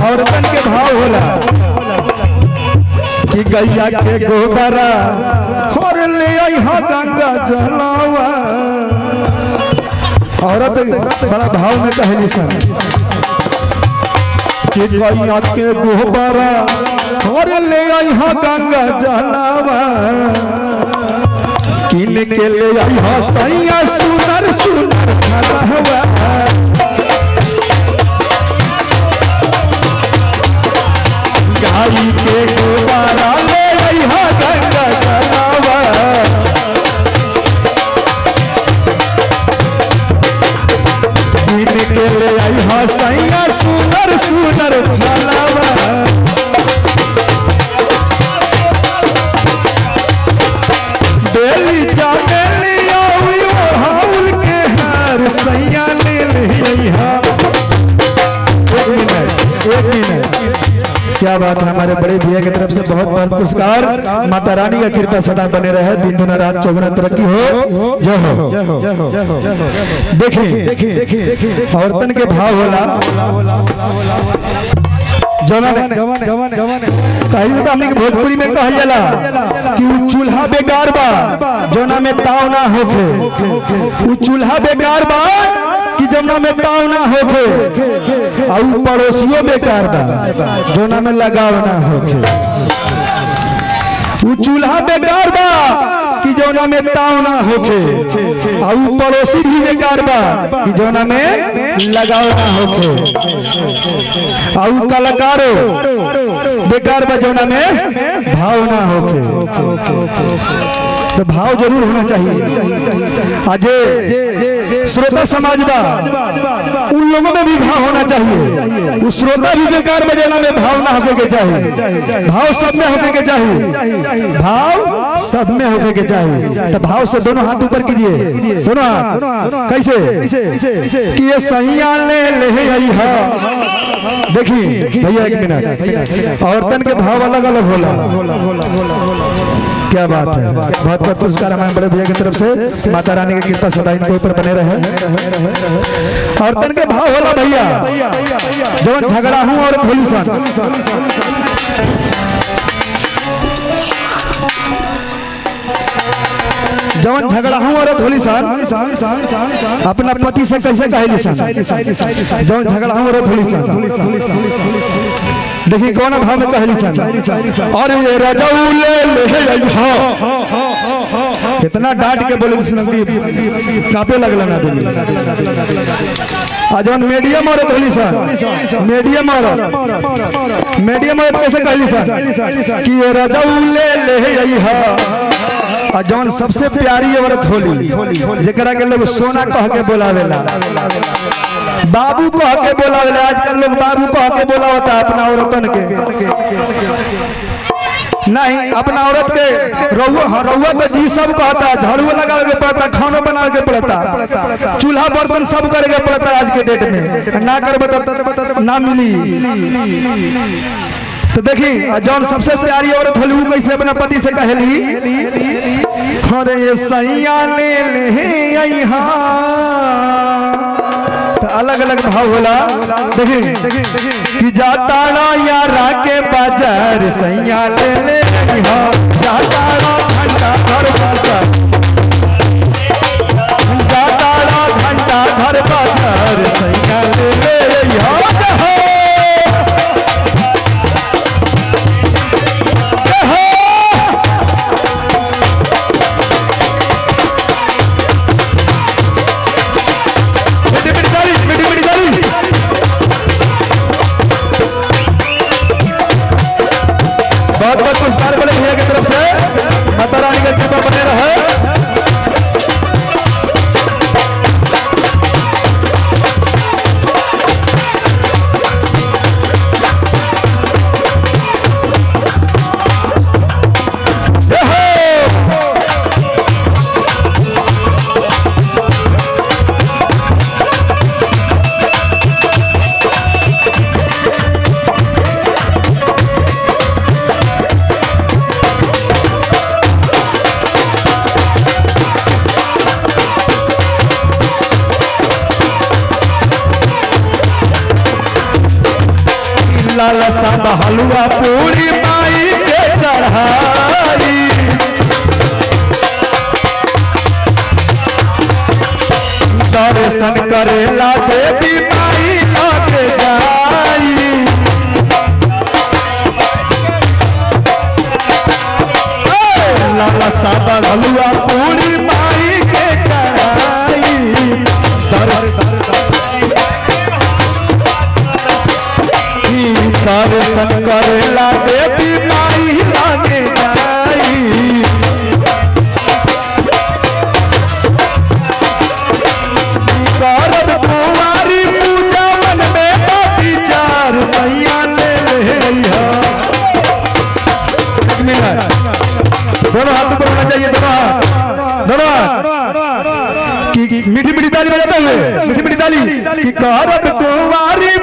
औरतन के भाव होला कि गैया के गोबरा खोर ले अइहा गंगा जलावा औरत बड़ा भाव में कहली सन कि गैया के गोबरा खोर ले अइहा गंगा जलावा किन के ले अइहा सैया सुनर सुनर खलहवा गाई के गोबारा ले अइहा गंगा जलावा किन के ले अइहा सैया सुनर सुनर फलावा बेली चमेली आउरी ओ हाउल के हार सैया ले ले अइहा एक मिनट एक मिनट क्या बात है हमारे बड़े भैया की तरफ से बहुत बहुत पुरस्कार माता रानी का कृपा सदा बने रहे दिन दुना रात चौगुना तरक्की हो जय हो जय हो देखिए औरतन के भाव होला जवान जवान कहीं से तो हमने के भोजपुरी में कहल जाला कि उ चूल्हा बेकार बा जोना में ताव ना होखे उ चूल्हा बेकार बा कि जोना में ताव ना होखे और उ पड़ोसियों बेकार बा जोना में लगाव ना होखे उ चूल्हा बेकार बा कि जोना में ताव ना होखे और उ पड़ोसी भी बेकार बा कि जोना में लगाव ना होखे और उ कलाकारो बेकार बा जोना में भाव ना होखे तो भाव जरूर होना चाहिए अजय श्रोता समाज बा उन लोगों में भी भाव होना चाहिए उस श्रोता भी बेकार बजाना में भाव ना होके के चाहिए भाव सब में होके के चाहिए भाव सब में होके के चाहिए तो भाव से दोनों हाथ ऊपर कीजिए दोनों हाथ कैसे कि ये सैया ले ले आई हा देखिए भैया एक मिनट औरतन के भाव अलग अलग होला क्या बात है बहुत बहुत पुरस्कार हमारे बड़े भैया की तरफ से माता रानी की कृपा सदा इनके ऊपर बने रहे औरतन के भाव होला भैया जवन झगड़ा हूँ और थोली सन जवन झगड़ा हूँ और थोली सन अपना पति से कैसे कहली सन जवन झगड़ा हूँ और थोली सन देखिए कौन भाव में कहली सन और ये रजौले ले अइहा कितना डांट के बोले सुन कि कापे लगला ना दिल आ जवन मीडियम औरत होली सन मीडियम औरत मीडियम औरत कैसे कहली सन कि ये रजौले ले अइहा आ जवन सबसे प्यारी औरत होली जेकरा के लोग सोना कह के बोलावेला बाबू कह के बोलावेला आजकल लोग बाबू कह के बोलावता अपना औरतन के नहीं अपना औरत के रउआ हाँ, रउआ तो जी सब कहता झाड़ू लगावे के पड़ता खानो बनावे के पड़ता चूल्हा बर्तन सब करे के पड़ता आज के डेट में ना करबे तो ना मिली तो देखी जौन सबसे प्यारी औरत होली उ कैसे अपना पति से कहली अरे ये सैया ले ले अइहा तो अलग अलग भाव होला देखी कि जाता यारा के बाजार सैया ले ले अइहा जाता घंटा घर बाजार जाता घंटा घर बाजार सैया ले ले अइहा जहो मिठी मिठी ताली मिठी मिठी ताली बहुत बहुत पुरस्कार बड़े भैया की तरफ से लाल सब हलुआ पूरी माई के चढ़ाई दर्शन करेला देवी माई लगे जाई ए, लाला साबा हलुआ पूरी माई के चढ़ाई दर्शन दर्शन करेला देवी माई लगे जाई करब कुंवारी पूजा मन में विचार सैया ले ले रहिया एक मिनट दोनों हाथ ऊपर होना चाहिए दोनों हाथ दोनों हाथ की की- मीठी मीठी ताली बजाते हुए मीठी मीठी ताली कि करब कुंवारी